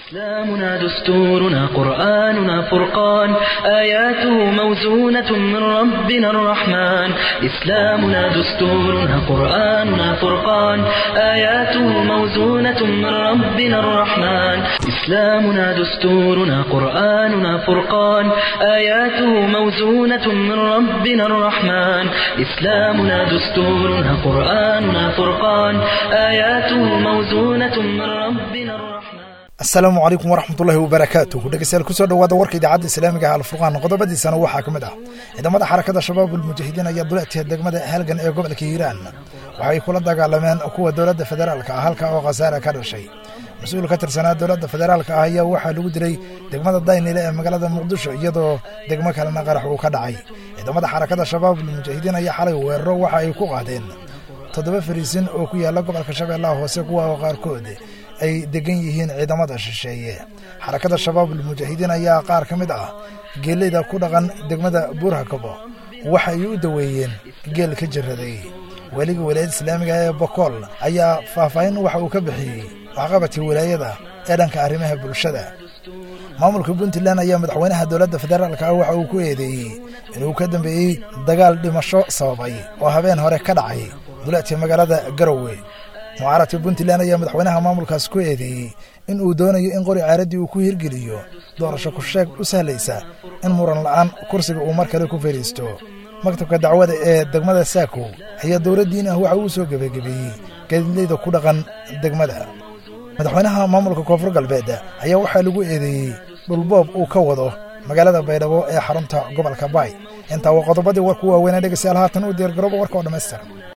إسلامنا دستورنا قرآننا فرقان آياته موزونة من ربنا الرحمن إسلامنا دستورنا قرآننا فرقان آياته موزونة من ربنا الرحمن إسلامنا دستورنا قرآننا فرقان آياته موزونة من ربنا الرحمن إسلامنا دستورنا قرآننا فرقان آياته موزونة من ربنا الرحمن asalaamu calaykum waraxmatullaahi wabarakaatuh dhegeystayaal kusoo dhawaada warka idaacadda islaamiga ah alfurqaan qodobadiisana waxaa ka mid ah ciidamada xarakada shabaab ulmujaahidiin ayaa duleetiya degmada halgan ee gobolka hiiraan waxay kula dagaalameen kuwa dowladda federaalka ah halka oo khasaare ka dhashay mas-uul ka tirsanaa dowladda federaalka ah ayaa waxaa lagu dilay degmada daynile ee magaalada muqdisho iyadoo degmo kalena qarax uu ka dhacay ciidamada xarakada shabaab ulmujaahidiin ayaa xalay weeraro waxa ay ku qaadeen toddoba fariisin oo ku yaala gobolka shabeellaha hoose kuwa oo qaarkood ay degan yihiin ciidamada shisheeye xarakada shabaab ulmujaahidiin ayaa qaar ka mid ah geeleyda ku dhaqan degmada buurhakabo waxa ay u daweeyeen geel ka jiraday weliga walaayada islaamiga ee bokool ayaa faahfaahin waxa uu ka bixiyey waxqabadkii walaayada ee dhanka arrimaha bulshada maamulka puntland ayaa madaxweynaha dowladda federaalka ah waxa uu ku eedeeyey inuu ka dambeeyey dagaal dhimasho sababay oo habeen hore ka dhacay duleedka magaalada garowe mucaaradka puntland ayaa madaxweynaha maamulkaas ku eedeeyey in uu doonayo in qori caaradii uu ku hirgeliyo doorasho ku sheeg u sahlaysa in muran la'aan kursiga uu mar kale ku fadhiisto maktabka dacwada ee degmada saakow ayaa dowladdiin ah waxa uu soo gebagebeeyey gaadiidleyda ku dhaqan degmada madaxweynaha maamulka koonfur galbeed ayaa waxaa lagu eedeeyey dhulboob uu ka wado magaalada baydhabo ee xarunta gobolka baay intaa waa qodobadii warku waaweynaa dhegeystayaal haatan u diyaargarooba warka oo dhammaystir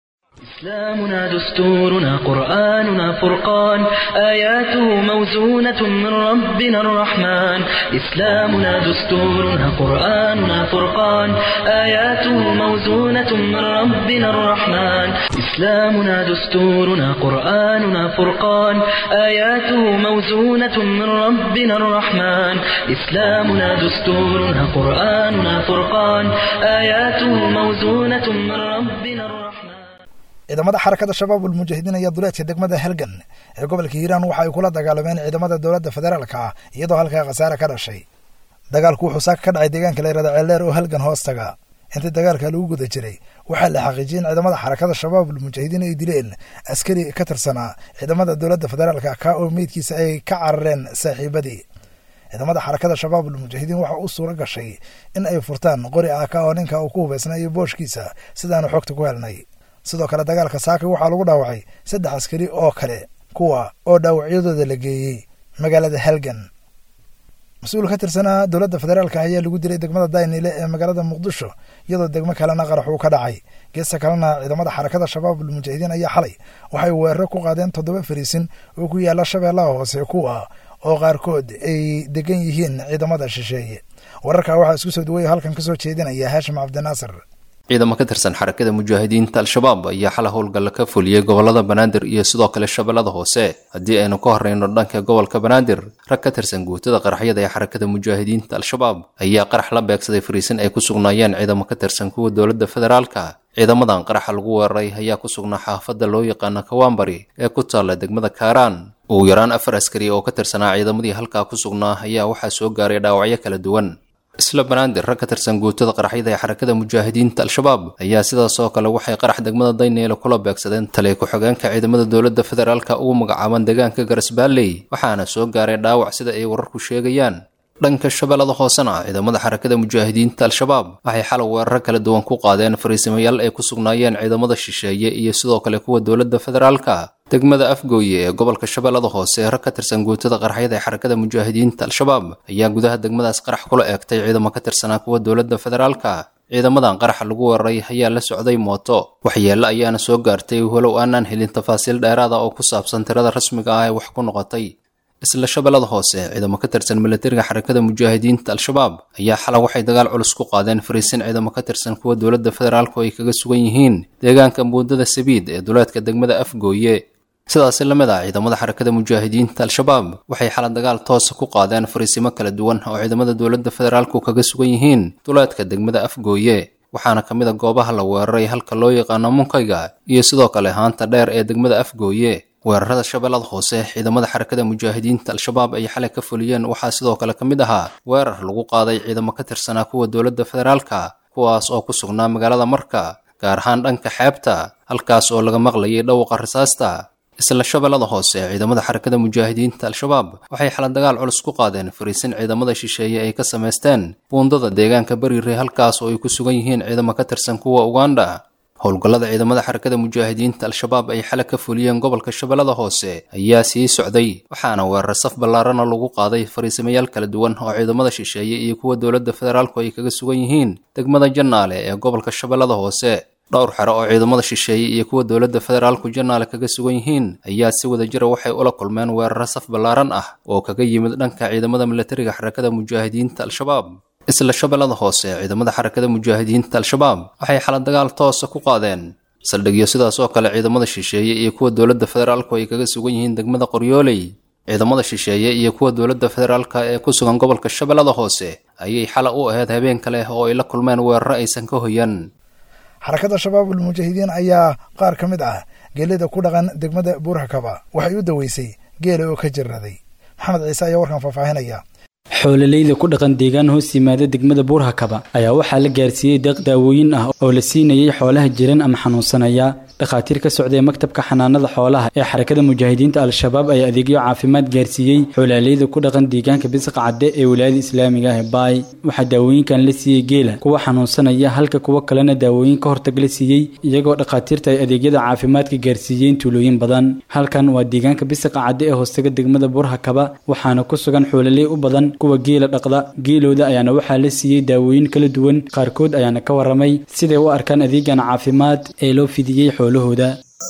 إسلامنا دستورنا قرآننا فرقان آياته موزونة من ربنا الرحمن إسلامنا دستورنا قرآننا فرقان آياته موزونة من ربنا الرحمن إسلامنا دستورنا قرآننا فرقان آياته موزونة من ربنا الرحمن إسلامنا دستورنا قرآننا فرقان آياته موزونة من ربنا الرحمن ciidamada xarakada shabaab ulmujaahidiin ayaa duleedka degmada halgan ee gobolka hiiraan waxa ay kula dagaalameen ciidamada dowladda federaalka ah iyadoo halkaa khasaare ka dhashay dagaalku wuxuu saaka ka dhacay deegaanka layrada ceeldheer oo halgan hoostaga intii dagaalka lagu guda jiray waxaa la xaqiijiyey in ciidamada xarakada shabaab ulmujaahidiin ay dileen askari ka tirsanaa ciidamada dowladda federaalka ka oo meydkiisa ay ka carareen saaxiibadii ciidamada xarakada shabaab ulmujaahidiin waxa u suura gashay in ay furtaan qori aaka oo ninka uu ku hubaysnayo booshkiisa sidaanu xogta ku helnay sidoo kale dagaalka saaka waxaa lagu dhaawacay saddex askari oo kale kuwa oo dhaawacyadooda la geeyey magaalada halgan mas-uul ka tirsanaa dowladda federaalka ayaa lagu dilay degmada daynile ee magaalada muqdisho iyadoo degmo kalena qarax uu ka dhacay geesta kalena ciidamada xarakada shabaab ulmujaahidiin ayaa xalay waxay weeraro ku qaadeen toddoba fariisin oo ku yaala shabeellaha hoose kuwa oo qaarkood ay degan yihiin ciidamada shisheeye wararkaa waxaa isku soo duwaya halkan kasoo jeedinaya haashim cabdinaasir ciidamo ka tirsan xarakada mujaahidiinta al-shabaab ayaa xala howlgalla ka fuliyey gobolada banaadir iyo sidoo kale shabeellada hoose haddii aynu ka horreyno dhanka gobolka banaadir rag ka tirsan guutada qaraxyada ee xarakada mujaahidiinta al-shabaab ayaa qarax la beegsaday fariisin ay ku sugnaayeen ciidamo ka tirsan kuwa dowladda federaalka ciidamadan qaraxa lagu weeraray ayaa ku sugnaa xaafadda loo yaqaana kawaambari ee ku taalla degmada kaaraan ugu yaraan afar askari oo ka tirsanaa ciidamadii halkaa ku sugnaa ayaa waxaa soo gaaray dhaawacyo kala duwan isla banaadir rag ka tirsan guutada qaraxyada ee xarakada mujaahidiinta al-shabaab ayaa sidaas oo kale waxay qarax degmada dayneele kula beegsadeen taliya ku-xigeenka ciidamada dowladda federaalka ugu magacaaban deegaanka garasbaalley waxaana soo gaaray dhaawac sida ay wararku sheegayaan dhanka shabeellada hoosena ciidamada xarakada mujaahidiinta al-shabaab waxay xalay weeraro kala duwan ku qaadeen fariisimayaal ay ku sugnaayeen ciidamada shisheeye iyo sidoo kale kuwa dowladda federaalka degmada afgooye ee gobolka shabeellada hoose rag ka tirsan guutada qaraxyada ee xarakada mujaahidiinta al-shabaab ayaa gudaha degmadaas qarax kula eegtay ciidamo ka tirsanaa kuwa dowladda federaalka ciidamadan qaraxa lagu weeraray ayaa la socday mooto waxyeello ayaana soo gaartay walow aanaan helin tafaasiil dheeraada oo ku saabsan tirada rasmiga ah ee wax ku noqotay isla shabeellada hoose ciidamo ka tirsan milatariga xarakada mujaahidiinta al-shabaab ayaa xalay waxay dagaal culus ku qaadeen fariisin ciidamo ka tirsan kuwa dowladda federaalku ay kaga sugan yihiin deegaanka muudada sabiid ee duleedka degmada afgooye sidaasi la mid ah ciidamada xarakada mujaahidiinta al-shabaab waxay xala dagaal toosa ku qaadeen fariisimo kala duwan oo ciidamada dowladda federaalku kaga sugan yihiin duleedka degmada afgooye waxaana ka mid a goobaha la weeraray halka loo yaqaano munkayga iyo sidoo kale haanta dheer ee degmada afgooye weerarada shabeellada hoose ciidamada xarakada mujaahidiinta al-shabaab ay xalay ka fuliyeen waxaa sidoo kale ka mid ahaa weerar lagu qaaday ciidamo ka tirsanaa kuwa dowladda federaalka kuwaas oo ku sugnaa magaalada marka gaar ahaan dhanka xeebta halkaas oo laga maqlayay dhawqa rasaasta isla shabeellada hoose ciidamada xarakada mujaahidiinta al-shabaab waxay xala dagaal culus ku qaadeen fariisin ciidamada shisheeye ay ka samaysteen buundada deegaanka beriire halkaas oo ay ku sugan yihiin ciidamo ka tirsan kuwa uganda howlgallada ciidamada xarakada mujaahidiinta al-shabaab ay xale ka fuliyeen gobolka shabeellada hoose ayaa sii socday waxaana weerar saf ballaarana lagu qaaday fariisamayaal kala duwan oo ciidamada shisheeye iyo kuwa dowladda federaalku ay kaga sugan yihiin degmada jannaale ee gobolka shabeellada hoose dhowr xero oo ciidamada shisheeye iyo kuwa dowladda federaalku jannaale kaga sugan yihiin ayaa si wada jira waxay ula kulmeen weeraro saf ballaaran ah oo kaga yimid dhanka ciidamada milatariga xarakada mujaahidiinta al-shabaab isla shabeellada hoose ciidamada xarakada mujaahidiinta al-shabaab waxay xala dagaal toosa ku qaadeen saldhigyo sidaas oo kale ciidamada shisheeye iyo kuwa dowladda federaalku ay kaga sugan yihiin degmada qoryooley ciidamada shisheeye iyo kuwa dowladda federaalka ee ku sugan gobolka shabeellada hoose ayay xala u ahayd habeen kale oo ay la kulmeen weeraro aysan ka hoyan xarakada shabaabul mujaahidiin ayaa qaar ka mid ah geelida ku dhaqan degmada buurhakaba waxay u daweysay geela oo ka jirraday maxamed ciise ayaa warkan faahfaahinaya xoololeyda ku dhaqan deegaan hoos yimaada degmada buurhakaba ayaa waxaa la gaarsiiyey deeq daawooyin ah oo la siinayay xoolaha jiran ama xanuunsanaya dhakhaatiir ka socday maktabka xanaanada xoolaha ee xarakada mujaahidiinta al-shabaab ayaa adeegyo caafimaad gaarsiiyey xoolaaleyda ku dhaqan deegaanka bisqa cadde ee wilaayada islaamiga ah ee baay waxaa daawooyinkan la siiyey geela kuwa xanuunsanaya halka kuwo kalena daawooyin ka hortag la siiyey iyagoo dhakhaatiirta ay adeegyada caafimaadka gaarsiiyeen tuulooyin badan halkan waa deegaanka bisqa cadde ee hoostaga degmada buurhakaba waxaana ku sugan xoololey u badan kuwa geela dhaqda geelooda ayaana waxaa la siiyey daawooyin kala duwan qaarkood ayaana ka waramay siday u arkaan adeegan caafimaad ee loo fidiyey xoolahooda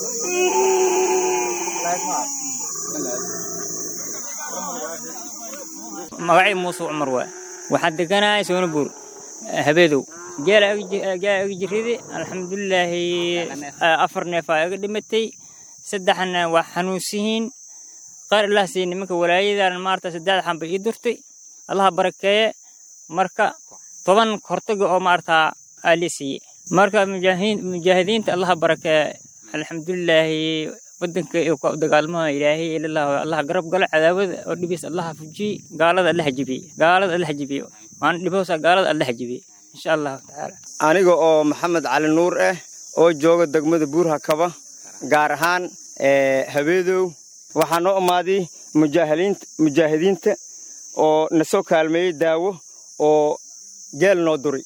magacii muuse cumar waa waxaan deganahay soonabuur habeedow geela iga jirridi alxamdulilaahi afar neefaa iga dhimatay saddexna waa xanuunsihiin qaar ilaah siiy nimanka walaayadan maarta saddex xanba ii durtay allaha barakeeye marka toban hortaga oo maarta aa lii siiyey marka mujaahidiinta allaha barakeeye alxamdulilaahi wadanka iyo ka dagaalmaha ilaahay ilalah allaha garab galo cadaawada oo dhibiis allaha fujiye gaalada allaha jibiye gaalada allaha jibiye waan dhiboosa gaalada allaha jibiye insha allahu tacaala aniga oo maxamed cali nuur ah oo jooga degmada buurhakaba gaar ahaan habeedow waxaa noo imaaday mujaahidiinta oo na soo kaalmeeyey daawo oo geel noo duri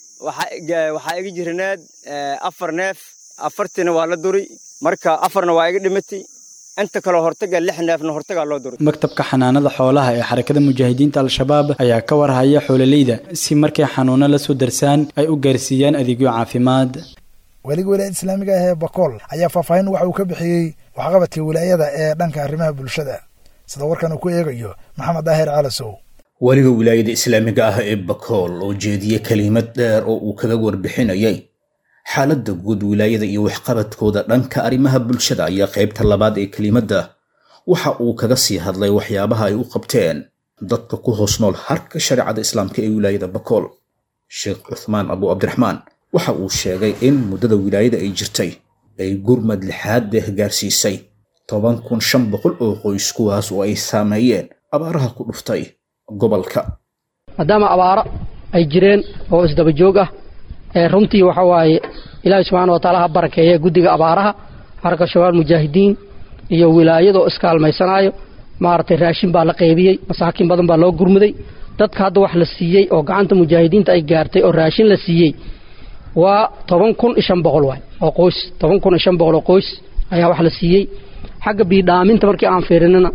waxaa iga jiranaad afar neef afartiina waa la duri marka afarna waa iga dhimatay inta kaleo hortaga lix neefna hortagaa loo duray maktabka xanaanada xoolaha ee xarakada mujaahidiinta al-shabaab ayaa ka warhaya xoololeyda si markay xanuuno la soo darsaan ay u gaarsiiyaan adeegyo caafimaad weliga wilaayada islaamiga ah ee bakool ayaa faahfaahin waxa uu ka bixiyey waxqabadka wilaayada ee dhanka arrimaha bulshada sida warkan uu ku eegayo maxamed daahir calasow weliga wilaayada islaamiga ah ee bakool oo jeediyey kelimad dheer oo uu kaga warbixinayay xaaladda guud wilaayada iyo waxqabadkooda dhanka arrimaha bulshada ayaa qaybta labaad ee kelimadda waxa uu kaga sii hadlay waxyaabaha ay u qabteen dadka ku hoos nool harka shareecada islaamka ee wilaayada bakool sheekh cuthmaan abu cabdiraxmaan waxa uu sheegay in muddada wilaayada ay jirtay ay gurmad lixaad deeh gaarsiisay toban kun shan boqol oo qoys kuwaas oo ay saameeyeen abaaraha ku dhuftay gobolka maadaama abaaro ay jireen oo isdaba joog ah runtii waxa waaye ilaahi subxaana wa taala ha barakeeye guddiga abaaraha xarka shabaal mujaahidiin iyo wilaayadoo iskaalmaysanaayo maaragtay raashin baa la qaybiyey masaakiin badan baa loo gurmuday dadka hadda wax la siiyey oo gacanta mujaahidiinta ay gaartay oo raashin la siiyey waa toban kun iyo shan boqol waay oo qoys toban kun iyo shan boqol oo qoys ayaa wax la siiyey xagga biidhaaminta markii aan fiirinana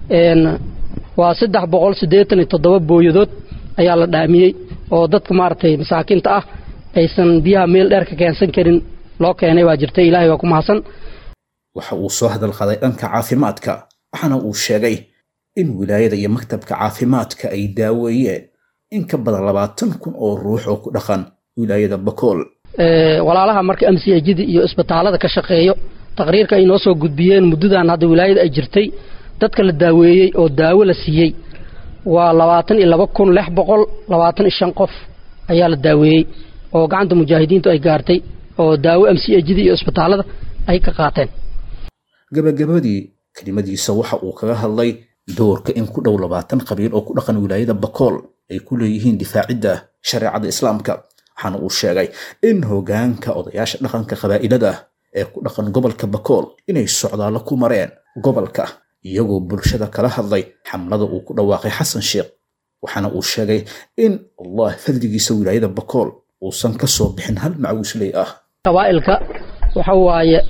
waa saddex boqol siddeetan iyo toddoba booyadood ayaa la dhaamiyey oo dadka maaragtay masaakiinta ah aysan biyaha meel dheer ka keensan karin loo keenay baa jirtay ilaahay waa ku mahadsan waxa uu soo hadal qaday dhanka caafimaadka waxaana uu sheegay in wilaayada iyo maktabka caafimaadka ay daaweeyeen in ka badan labaatan kun oo ruux oo ku dhaqan wilaayada bakool walaalaha marka m c ajida iyo isbitaalada ka shaqeeyo taqriirka ay noo soo gudbiyeen muddadan hadda wilaayada ay jirtay dadka la daaweeyey oo daawo la siiyey waa labaatan iyo laba kun lix boqol labaatan iyo shan qof ayaa la daaweeyey oo gacanta mujaahidiintu ay gaartay oo daawo m c ajida iyo isbitaalada ay ka qaateen gabagabadii kelimadiisa waxa uu kaga hadlay doorka in ku dhow labaatan qabiil oo ku dhaqan wilaayada bakool ay ku leeyihiin difaacidda shareecada islaamka waxaana uu sheegay in hogaanka odayaasha dhaqanka qabaa'ilada ee ku dhaqan gobolka bakool inay socdaallo ku mareen gobolka iyagoo bulshada kala hadlay xamlada uu ku dhawaaqay xasan sheekh waxaana uu sheegay in allah fadligiisa wilaayada bakool uusan ka soo bixin hal macawisley ah qabaa'ilka waxa waaye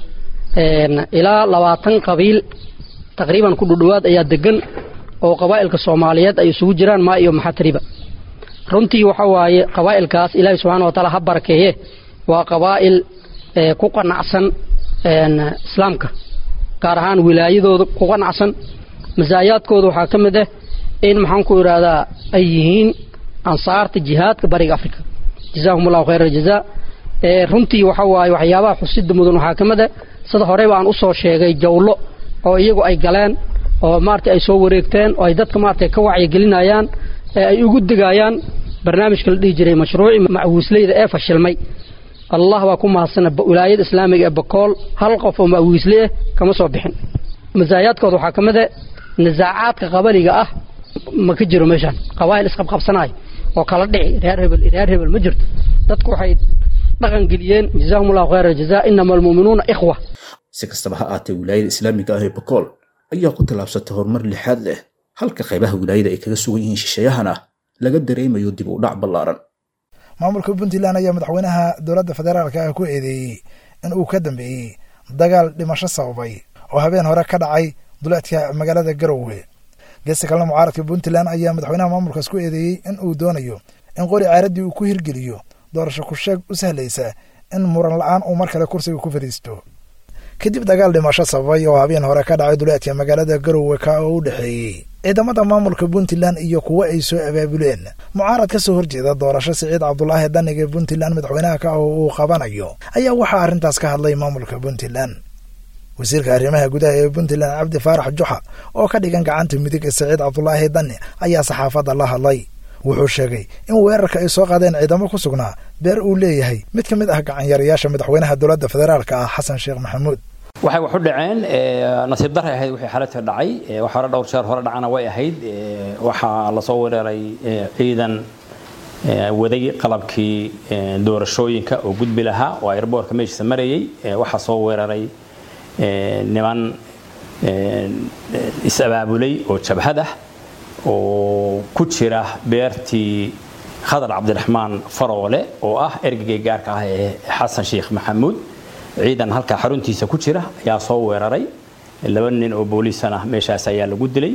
ilaa labaatan qabiil taqriiban ku dhudhowaad ayaa degan oo qabaa'ilka soomaaliyeed ay isugu jiraan maa iyo maxatriba runtii waxa waaye qabaa'ilkaas ilaahi subxaana wa taala ha barakeeye waa qabaa'il ku qanacsan islaamka gaar ahaan wilaayadooda ku qanacsan masaayaadkooda waxaa ka mid ah in maxaan ku idhaahdaa ay yihiin ansaarta jihaadka bariga africa jazaahum allahu khayra aljazaa runtii waxa waaye waxyaabaha xusida mudan waxaa ka mid ah sida horeyba aan usoo sheegay jawlo oo iyagu ay galeen oo maarata ay soo wareegteen oo ay dadka maarata ka wacyigelinayaan ee ay ugu digayaan barnaamijka la dhihi jiray mashruuci macwiisleyda ee fashilmay allah baa ku mahadsana wilaayada islaamiga ee bakool hal qof oo macwiisle ah kama soo bixin masaayaadkooda waxaa ka mid a nisaacaadka qabaliga ah ma ka jiro meeshaan qabaa'il isqabqabsanayo oo kala dhici reer hebel reer hebel ma jirto dadku waxay dhaqan geliyeen jazaahum allahu khayra jazaa inama almu'minuuna ikhwa si kastaba ha aatee wilaayada islaamiga ah ee bakool ayaa ku tallaabsatay horumar lixaad leh halka qaybaha wilaayada ay kaga sugan yihiin shisheeyahana laga dareemayo dib u dhac ballaaran maamulka puntland ayaa madaxweynaha dowladda federaalka ah ku eedeeyey in uu ka dambeeyey dagaal dhimasho sababay oo habeen hore ka dhacay duleedka magaalada garowe geesta kalena mucaaradka puntland ayaa madaxweynaha maamulkaas ku eedeeyey in uu doonayo in qori caaradii uu ku hirgeliyo doorasho ku-sheeg u sahlaysa in muran la-aan uu mar kale kursiga ku fadhiisto kadib dagaal dhimasho sababay oo habeen hore ka dhacay duleedka magaalada garowe ka oo u dhexeeyey ciidamada maamulka puntland iyo kuwo ay soo abaabuleen mucaarad ka soo horjeeda doorasho siciid cabdulaahi daniga puntland madaxweynaha ka oo uu qabanayo ayaa waxaa arrintaas ka hadlay maamulka puntland wasiirka arrimaha gudaha ee puntland cabdi faarax juxa oo ka dhigan gacanta midig ee siciid cabdulaahi dani ayaa saxaafadda la hadlay wuxuu sheegay in weerarka ay soo qaadeen ciidamo ku sugnaa beer uu leeyahay mid ka mid ah gacanyarayaasha madaxweynaha dowladda federaalka ah xasan sheekh maxamuud waxay wax u dhaceen nasiib daray ahayd wixii xaladka dhacay wax hore dhowr jeer hore dhacana way ahayd waxaa lasoo weeraray ciidan waday qalabkii doorashooyinka oo gudbi lahaa oo airboortka meeshiisa marayay waxaa soo weeraray niman is-abaabulay oo jabhad ah oo ku jira beertii khadar cabdiraxmaan faroole oo ah ergagay gaarka ah ee xasan sheekh maxamuud ciidan halkaa xaruntiisa ku jira ayaa soo weeraray laba nin oo booliisana meeshaas ayaa lagu dilay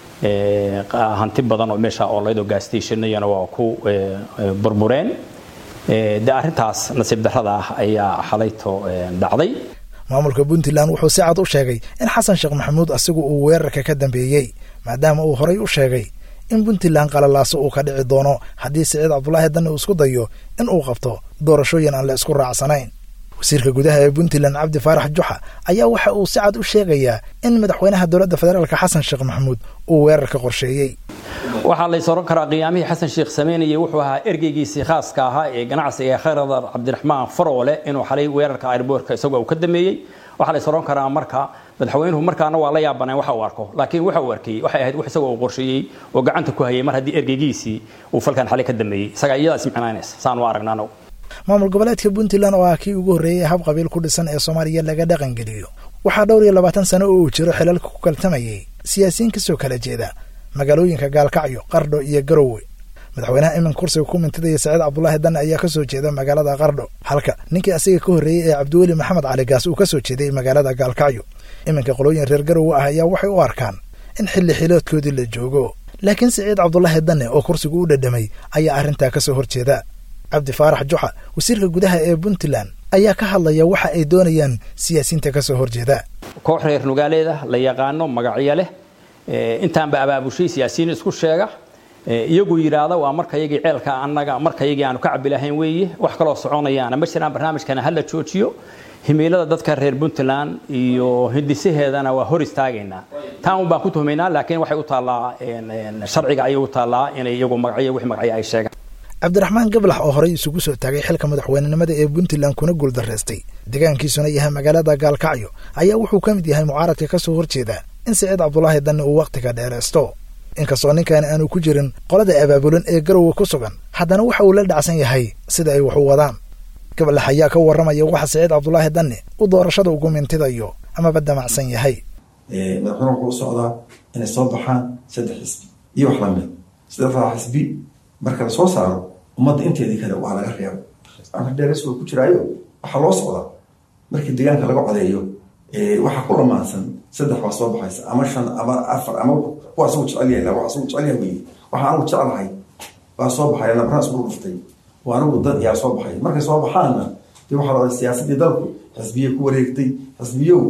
hanti badan oo meesha ooleydoo gaastationnayana waa ku burbureen de arrintaas nasiib darrada ah ayaa xalayto dhacday maamulka puntland wuxuu si cad u sheegay in xasan sheekh maxamuud asigu uu weerarka ka dambeeyey maadaama uu horay u sheegay in puntland qalalaaso uu ka dhici doono haddii siciid cabdulaahi danni uu isku dayo in uu qabto doorashooyin aan la isku raacsanayn wasiirka gudaha ee puntland cabdi faarax juxa ayaa waxa uu si cad u sheegayaa in madaxweynaha dowladda federaalka xasan sheekh maxamuud uu weerarka qorsheeyey waxaa la ysoran karaa qiyaamihii xasan sheekh sameynayay wuxuu ahaa ergeygiisii khaaska ahaa ee ganacsiga khayradar cabdiraxmaan faroole inuu xalay weerarka airboortka isagoo uu ka dameeyey waxaa la ysoran karaa marka madaxweynuhu markaana waa la yaabaneen waxa uu arko laakiin waxa uu arkay waxay ahayd wax isagoo uu qorsheeyey oo gacanta ku hayay mar haddii ergeygiisii uu falkan xalay ka dameeyey isagaa iyadaa ismicnaanaysa saan u aragnaa anagu maamul goboleedka puntland oo ah kii ugu horreeyey hab qabiil ku dhisan ee soomaaliya laga dhaqangeliyo waxaa dhowr iyo labaatan sano oo uu jiro xilalka ku kaltamayay siyaasiyiin kasoo kala jeeda magaalooyinka gaalkacyo qardho iyo garowe madaxweynaha iminka kursiga ku mintidaya saciid cabdulaahi danne ayaa kasoo jeeda magaalada qardho halka ninkii asiga ka horreeyey ee cabdiweli maxamed cali gaas uu kasoo jeeday magaalada gaalkacyo iminka qolooyin reer garowe ah ayaa waxay u arkaan in xilli xiloodkoodii la joogo laakiin siciid cabdulaahi danne oo kursigu u dhadhamay ayaa arrintaa kasoo horjeeda cabdi faarax juxa wasiirka gudaha ee puntland ayaa ka hadlaya waxa ay doonayaan siyaasiyiinta kasoo horjeeda koox reer nugaaleeda la yaqaano magacyo leh intaanba abaabushay siyaasiyiin isku sheega iyagu yidhaahda waa markayagii ceelka annaga markayagii aanu ka cabi lahayn weeye wax kaloo soconayaana ma jiraan barnaamijkana hala joojiyo himiilada dadka reer puntland iyo hindisaheedana waa hor istaagaynaa taan un baan ku tuhmaynaa laakiin waxay u taallaa sharciga ayay u taallaa inay iyagu magacyo wix magacyo ay sheegaan cabdiraxmaan gablax oo horey isugu soo taagay xilka madaxweynenimada ee puntland kuna guuldarraystay deegaankiisuna yahay magaalada gaalkacyo ayaa wuxuu ka mid yahay mucaaradka kasoo horjeeda in siciid cabdulaahi danni uu wakhtiga dheeraysto inkastoo ninkan aanu ku jirin qolada abaabulan ee garowe ku sugan haddana waxa uu la dhacsan yahay sida ay wax u wadaan gabalax ayaa ka warramaya waxa siciid cabdulaahi danni uu doorashada ugu mintidayo amaba damacsan yahay madaxweyne wuxuu u socdaa inay soo baxaan saddex xisbi iyo wax lamid saddexdaa xisbi marka lasoo saaro ummadda inteedii kale waa laga reebo dheeres waa ku jiraayo waxaa loo socdaa markii deegaanka laga codeeyo waxaa ku lamaansan saddex baa soo baxaysa ama shan ama afar ama kuwa asagu jecelyahay waa asagu jecelyahay weye waxaa anigu jeclahay baa soo baxaya nabarna isku dhuftay waa anigu dad yaa soo baxay markay soo baxaanna dee waxaa la siyaasadii dalku xisbiye ku wareegtay xisbiyow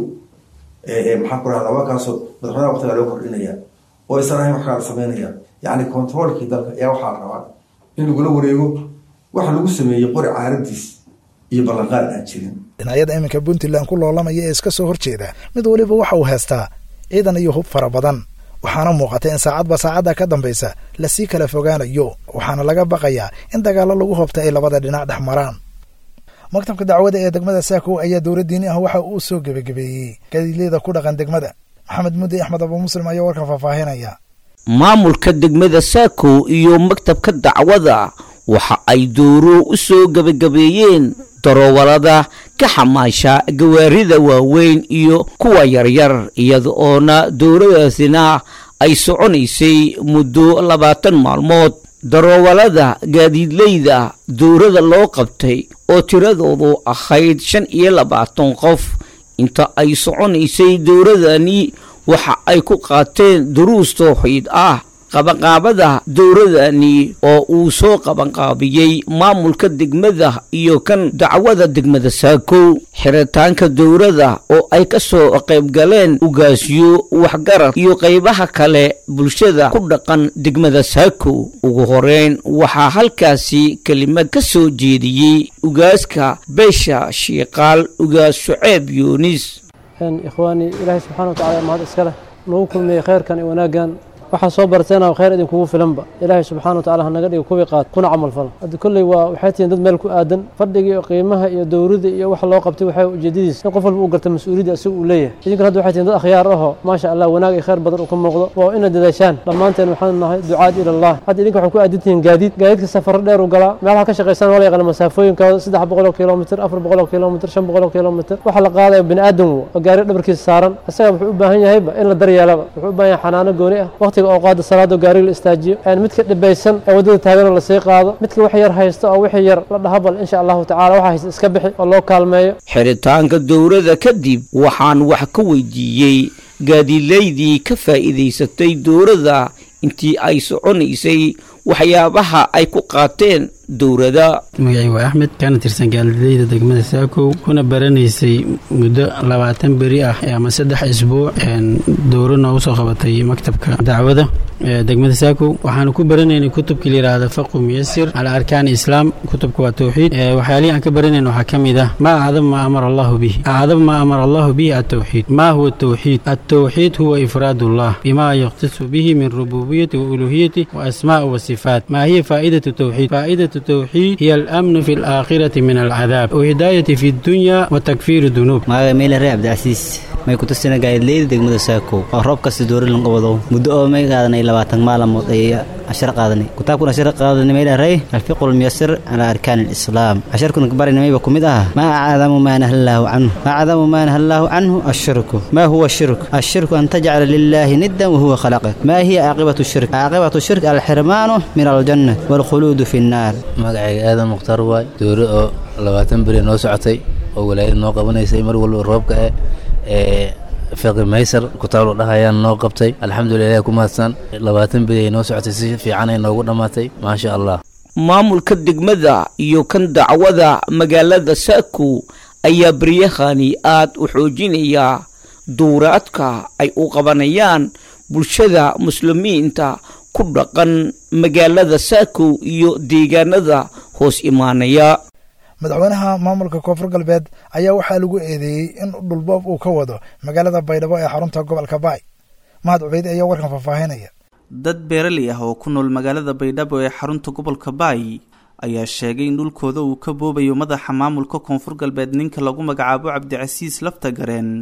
maxaa ku rahda waa kaasoo madaxweynaha waqtigaa loo kordhinaya oo isan ahayn wax kala sameynaya yacni controolkii dalka ayaa waxaa la rabaa in lagula wareego waxa lagu sameeyey qori caaradiis iyo ballanqaad aan jirin dhinacyada iminka puntland ku loolamaya ee iska soo horjeeda mid weliba waxa uu haystaa ciidan iyo hub fara badan waxaana muuqata in saacadba saacadda ka dambaysa lasii kala fogaanayo waxaana laga baqayaa in dagaallo lagu hobta ay labada dhinac dhex maraan maktabka dacwada ee degmada saakow ayaa dowlad diini ah waxa uu soo gebagabeeyey gadiilyada ku dhaqan degmada maxamed muddi axmed abu muslim ayaa warkan faahfaahinaya maamulka degmada saakow iyo maktabka dacwada waxa ay dowro u soo gebagabeeyeen daroowalada ka xamaasha gawaarida waaweyn iyo kuwa yaryar iyada oona dowladaasina ay soconaysay muddo labaatan maalmood daroowalada gaadiidleyda dowrada loo qabtay oo tiradoodu ahayd shan iyo labaatan qof inta ay soconaysay dowradani waxa ay ku qaateen duruus towxiid ah qabanqaabada dowradani oo uu soo qabanqaabiyey maamulka degmada iyo kan dacwada degmada saakow xiritaanka dowrada oo ay ka soo qaybgaleen ugaasyo waxgarad iyo qaybaha kale bulshada ku dhaqan degmada saakow ugu horeyn waxaa halkaasi kelimad ka soo jeediyey ugaaska beesha shiiqaal ugaas shuceeb yuunis ikhwaani ilaahay subxana wa tacala mahad iska leh nagu kulmiyey khayrkan iyo wanaaggan waxaa soo barteena khayr idinkugu filanba ilaahay subxana wa tacala hanaga dhiga kuwii qaad kuna camal fala hadda kolley waa waxay tihiin dad meel ku aadan fadhiga iyo qiimaha iyo dowrida iyo waxa loo qabtay waxay ujeedadiis in qof walba uu garta mas-uuliyadda asiga uu leeyahay idinkan hadda waxay tihiin dad akhyaar ahoo maasha allah wanaag iyo khayr badan uu ka muuqdo waa ina dadaashaan dhammaanteen waxaanu nahay ducaad ila allah hadda idinka waxay ku aadan tihiin gaadiid gaadiidka safaro dheer u galaa meelaha ka shaqaysaan waa la yaqaana masaafooyinkooda saddex boqol oo kilomitr afar boqol oo kilomitr shan boqol oo kilomitr waxa la qaadayo bini aadan wo oo gaari dhabarkiisa saaran isaga wuxuu u baahan yahayba in la daryeelaba wuxuu u baahan yahay xanaano gooni ah waqtiga oo qaada salaada gaariga la istaajiyo midka dhibaysan ee waddada taaganoo lasii qaado midka wax yar haysta oo wixii yar la dhaha bal insha allahu tacala waxa haysta iska bixi oo loo kaalmeeyo xiritaanka dowrada kadib waxaan wax ka weydiiyey gaadiilaydii ka faa'iidaysatay dowrada intii ay soconaysay waxyaabaha ay ku qaateen dowrada magacii waa axmed kana tirsan gaalidayda degmada saakow kuna baranaysay muddo labaatan beri ah ama saddex isbuuc dowro noogu soo qabatay maktabka dacwada degmada saakow waxaanu ku baranaynay kutubkii layidhaahda faqu muyasir cala arkaan islaam kutubka waa towxiid waxyaalihii aan ka baranayn waxaa ka mid ah maa acdam maa amara allahu bihi acdam maa amara allahu bihi altowxiid maa huwa atowxiid altowxiid huwa ifraad allah bima yaqtasu bihi min rububiyati wa uluhiyati wa asmaa wa sifaat maa hiya faa'idatu towxiid faa'idatu التوحيد هي الأمن في الآخرة من العذاب وهداية في الدنيا وتكفير الذنوب magaca meelare cabdicasiis may ku tusina gaadileyda degmada saako oo roob kasta doori lan qabado muddo oo may qaadanay labaatan maalmood ay cashar qaadanay kitaabkuna cashar qaadanay meelaray alfiqu lmuyasir calaa arkaan alislaam casharkuna kabarina mayba ku mid ah maa acdamu maa naha allaahu canhu maa acdamu maa naha allaahu canhu ashirku maa huwa shirk ashirku an tajcala lilaahi niddan wahuwa khalaqak maa hiya caaqibatu shirk caaqibatu shirk alxirmaanu min aljanna waalkhuluudu fi nnaar magacayga aadan mukhtaar waay dowro oo labaatan beri noo socotay oo walaayad noo qabanaysay mar walba roobka eh ee fiqi maysar kutaalo dhahayaan noo qabtay alxamdulilah ku mahadsan labaatan beri ay noo socotay si fiicanay noogu dhammaatay maasha allah maamulka degmada iyo kan dacwada magaalada saakow ayaa beryahani aad u xoojinaya duuraadka ay u qabanayaan bulshada muslimiinta ku dhaqan magaalada saakow iyo deegaanada hoos imaanaya madaxweynaha maamulka koonfur galbeed ayaa waxaa lagu eedeeyey in dhulboob uu ka wado magaalada baydhabo ee xarunta gobolka baay mahad cubeyd ayaa warkan faahfaahinaya dad beeraley ah oo ku nool magaalada baydhabo ee xarunta gobolka baay ayaa sheegay in dhulkooda uu ka boobayo madaxa maamulka koonfur galbeed ninka lagu magacaabo cabdicasiis laftagareen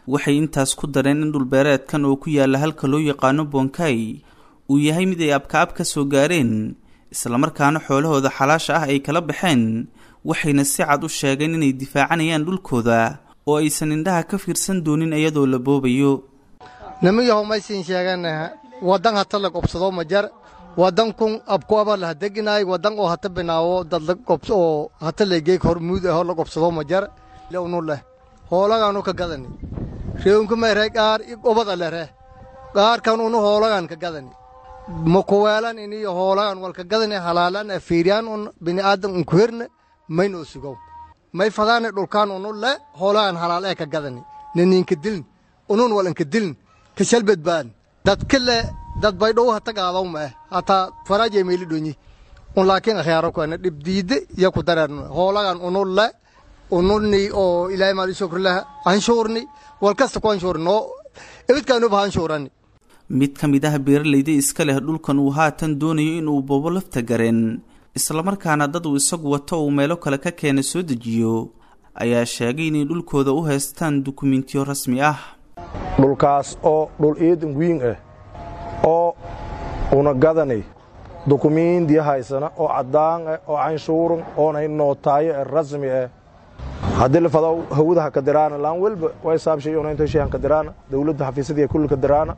waxay intaas ku dareen in dhulbeereedkan oo ku yaala halka loo yaqaano bonkay uu yahay mid ay abkaab ka soo gaareen islamarkaana xoolahooda xalaasha ah ay kala baxeen waxayna si cad u sheegeen inay difaacanayaan dhulkooda oo aysan indhaha ka fiirsan doonin iyadoo la boobayo nimiyahow maysiin sheeganaha waddan hata la qobsado ma jar waddan kun abkuaba laha deginaay waddan oo hata binaawo dad la qobs oo hata legeeg hormuud ahoo la qobsado ma jar lewnu leh hoolagaanu ka gadani reewunku mayre qaar obada lere qaarkan unu hoolagan ka gadani makuweelan iniyo hoolagan walka gadani halaalan afiiriyaan un bini'aadan unku herne maynoo sugow may fadaani dhulkaan unu le hoolagan halaal ee ka gadani naniinka dilin unun walanka dilin ka shalbadbaan dadka le dad baydhow hata gaadaw ma eh hataa faraajay meeli dhonyi un laakiin akhyaaro kuana dhibdiide iyo ku dareernu hoolagan unu le ununi oo ilaahay maali shukrilah anshuurni walkasta ku anshuurni noo ibidkaanuba anshuurani mid ka mid ah beeralayda iska leh dhulkan uu haatan doonayo inuu boobo lafta gareen islamarkaana dad uu isagu wato uu meelo kale ka keena soo dejiyo ayaa sheegay inay dhulkooda u haystaan dukumentiyo rasmi ah dhulkaas oo dhul iidan wiin ah oo una gadanay dukumiindiya haysana oo caddaan ah oo canshuuran oonay nootaayo ee rasmi ah haddii la fado hawada ha kadiraana laan welba way saabshay ona inta shay han kadiraana dawladda xafiisadii kulli kadiraana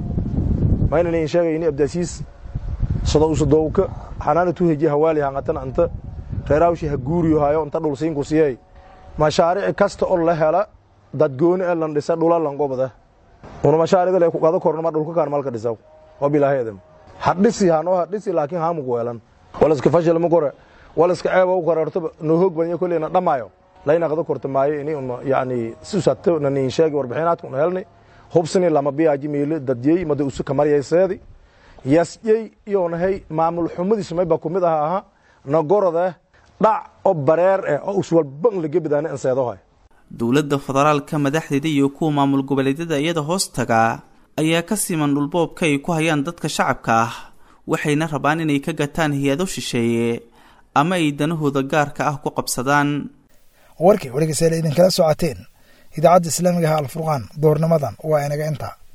mayna nin sheegay ini abdaasiis sado usadowka xanaana tu heji hawaali hangatan anta reeraawshi ha guuriyo hayo inta dhul siin ku siyay mashaariic kasta oo la hela dad gooni ee lan dhisa dhula lan gobada una mashaariicda le ku qado kornama dhulka kaan malka dhisaw oo bilaaheedam hadhisi hanoo hadhisi laakiin haamu ku weelan walaska fashil ma kore walaska ceeba u korarto noo hoog badan kolleyna dhamaayo layna qado korta maayo ini una yacni susato na nin sheegi warbixinaadka una helnay hubsani lama biyaaji miili dadyey mada usu kamaryayseedi yasyey iyonahay maamul xumadiisu mayba ku mid aha aha nagorode dhac oo bareer eh oo uswalban lagebidaana inseedohay dowladda federaalka madaxdeeda iyo kuwa maamul goboleedyada iyada hoos taga ayaa ka siman dhulboobka ay ku hayaan dadka shacabka ah waxayna rabaan inay ka gataan hay-ado shisheeye ama ay danahooda gaarka ah ku qabsadaan warkii wargeysayaal idinkala socoteen idaacadda islaamiga ah alfurqaan doornimadan waa inaga intaa